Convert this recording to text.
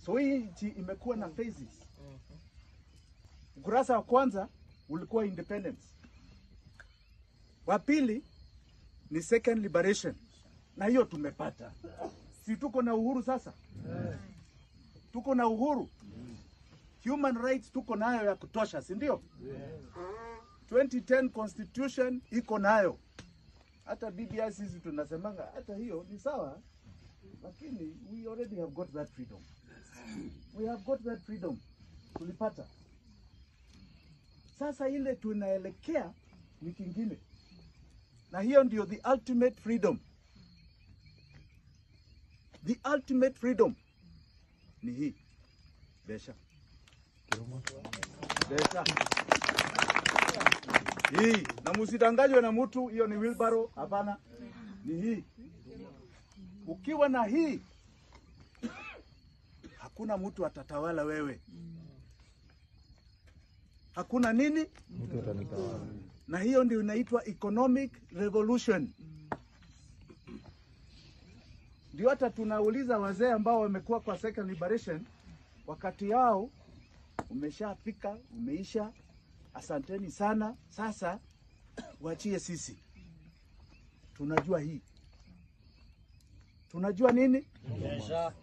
So hii nchi imekuwa na phases. Ukurasa wa kwanza ulikuwa independence, wa pili ni second liberation, na hiyo tumepata. Si tuko na uhuru sasa? Tuko na uhuru, human rights tuko nayo ya kutosha, si ndio? 2010 constitution iko nayo, hata BBI sisi tunasemanga hata hiyo ni sawa, lakini we already have got that freedom. We have got that freedom, tulipata. Sasa ile tunaelekea ni kingine, na hiyo ndio the ultimate freedom. The ultimate freedom ni hii besha besha hii, na msidanganywe na mtu, hiyo ni wheelbarrow. Hapana, ni hii. Ukiwa na hii, hakuna mtu atatawala wewe, hakuna nini, Mtu atanitawala. na hiyo ndio inaitwa economic revolution. Ndio hata tunauliza wazee ambao wamekuwa kwa second liberation, wakati yao umeshafika, umeisha. Asanteni sana, sasa wachie sisi. Tunajua hii, tunajua nini,